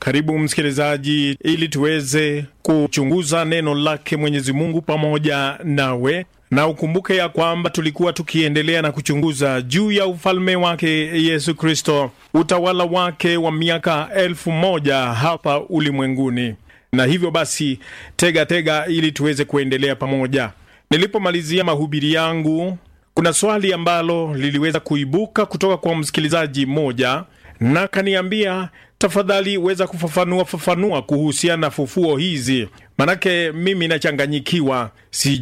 Karibu msikilizaji, ili tuweze kuchunguza neno lake Mwenyezi Mungu pamoja nawe, na ukumbuke ya kwamba tulikuwa tukiendelea na kuchunguza juu ya ufalme wake Yesu Kristo, utawala wake wa miaka elfu moja hapa ulimwenguni. Na hivyo basi, tega tega ili tuweze kuendelea pamoja. Nilipomalizia mahubiri yangu, kuna swali ambalo liliweza kuibuka kutoka kwa msikilizaji mmoja, na kaniambia tafadhali weza kufafanua fafanua kuhusiana na fufuo hizi, manake mimi nachanganyikiwa,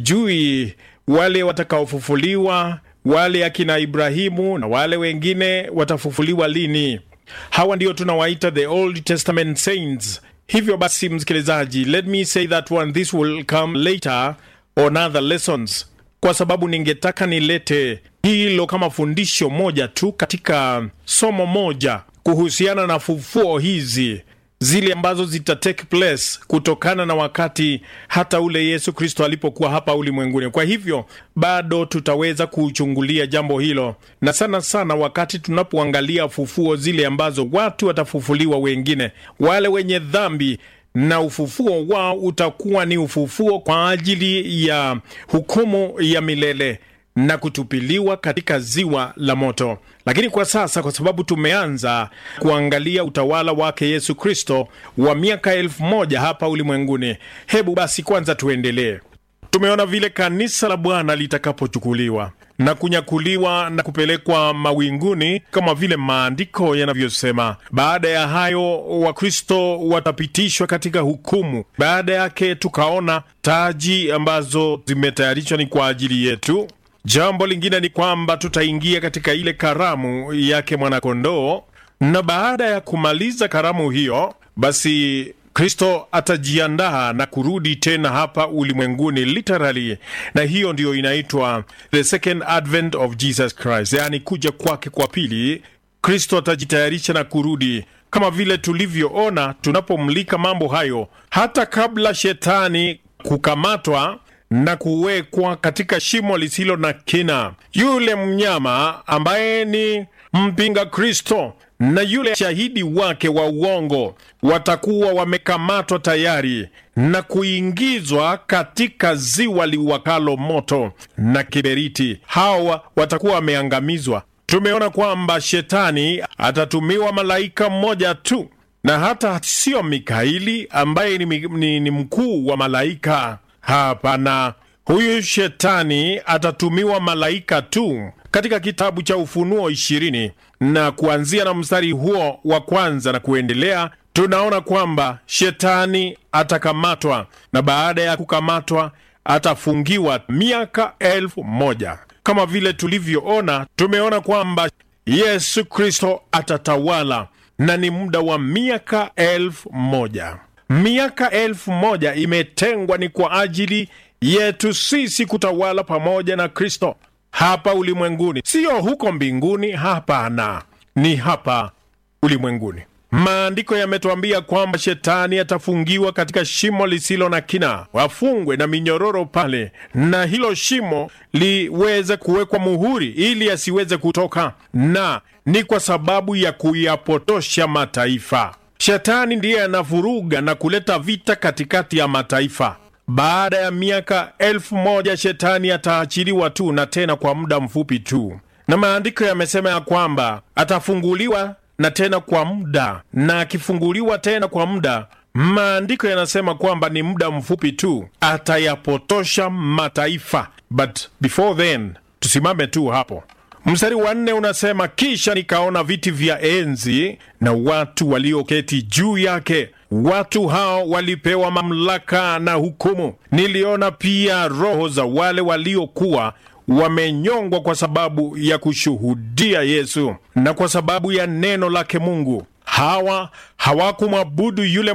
sijui wale watakaofufuliwa, wale akina Ibrahimu na wale wengine watafufuliwa lini? Hawa ndio tunawaita the Old Testament saints. Hivyo basi, msikilizaji, let me say that one this will come later on other lessons, kwa sababu ningetaka nilete hilo kama fundisho moja tu katika somo moja kuhusiana na fufuo hizi zile ambazo zita take place kutokana na wakati hata ule Yesu Kristo alipokuwa hapa ulimwenguni. Kwa hivyo bado tutaweza kuchungulia jambo hilo, na sana sana wakati tunapoangalia fufuo zile ambazo watu watafufuliwa, wengine wale wenye dhambi na ufufuo wao utakuwa ni ufufuo kwa ajili ya hukumu ya milele na kutupiliwa katika ziwa la moto. Lakini kwa sasa, kwa sababu tumeanza kuangalia utawala wake Yesu Kristo wa miaka elfu moja hapa ulimwenguni, hebu basi kwanza tuendelee. Tumeona vile kanisa la Bwana litakapochukuliwa na kunyakuliwa na kupelekwa mawinguni kama vile maandiko yanavyosema. Baada ya hayo, Wakristo watapitishwa katika hukumu. Baada yake, tukaona taji ambazo zimetayarishwa ni kwa ajili yetu. Jambo lingine ni kwamba tutaingia katika ile karamu yake mwanakondoo, na baada ya kumaliza karamu hiyo, basi Kristo atajiandaa na kurudi tena hapa ulimwenguni literally, na hiyo ndiyo inaitwa the second advent of Jesus Christ, yaani kuja kwake kwa pili. Kristo atajitayarisha na kurudi kama vile tulivyoona tunapomlika mambo hayo, hata kabla shetani kukamatwa na kuwekwa katika shimo lisilo na kina. Yule mnyama ambaye ni mpinga Kristo na yule shahidi wake wa uongo watakuwa wamekamatwa tayari na kuingizwa katika ziwa liwakalo moto na kiberiti. Hawa watakuwa wameangamizwa. Tumeona kwamba shetani atatumiwa malaika mmoja tu, na hata sio Mikaeli ambaye ni, ni, ni mkuu wa malaika. Hapana, huyu shetani atatumiwa malaika tu. Katika kitabu cha Ufunuo ishirini na kuanzia na mstari huo wa kwanza na kuendelea, tunaona kwamba shetani atakamatwa na baada ya kukamatwa atafungiwa miaka elfu moja. Kama vile tulivyoona, tumeona kwamba Yesu Kristo atatawala na ni muda wa miaka elfu moja. Miaka elfu moja imetengwa ni kwa ajili yetu sisi kutawala pamoja na Kristo hapa ulimwenguni, siyo huko mbinguni. Hapana, ni hapa ulimwenguni. Maandiko yametuambia kwamba shetani atafungiwa katika shimo lisilo na kina, wafungwe na minyororo pale, na hilo shimo liweze kuwekwa muhuri ili asiweze kutoka, na ni kwa sababu ya kuyapotosha mataifa. Shetani ndiye anavuruga na kuleta vita katikati ya mataifa. Baada ya miaka elfu moja shetani ataachiliwa tu, na tena kwa muda mfupi tu, na maandiko yamesema ya kwamba atafunguliwa na tena kwa muda, na akifunguliwa tena kwa muda, maandiko yanasema kwamba ni muda mfupi tu, atayapotosha mataifa. But before then, tusimame tu hapo. Mstari wa nne unasema, kisha nikaona viti vya enzi na watu walioketi juu yake. Watu hao walipewa mamlaka na hukumu. Niliona pia roho za wale waliokuwa wamenyongwa kwa sababu ya kushuhudia Yesu na kwa sababu ya neno lake Mungu. Hawa hawakumwabudu yule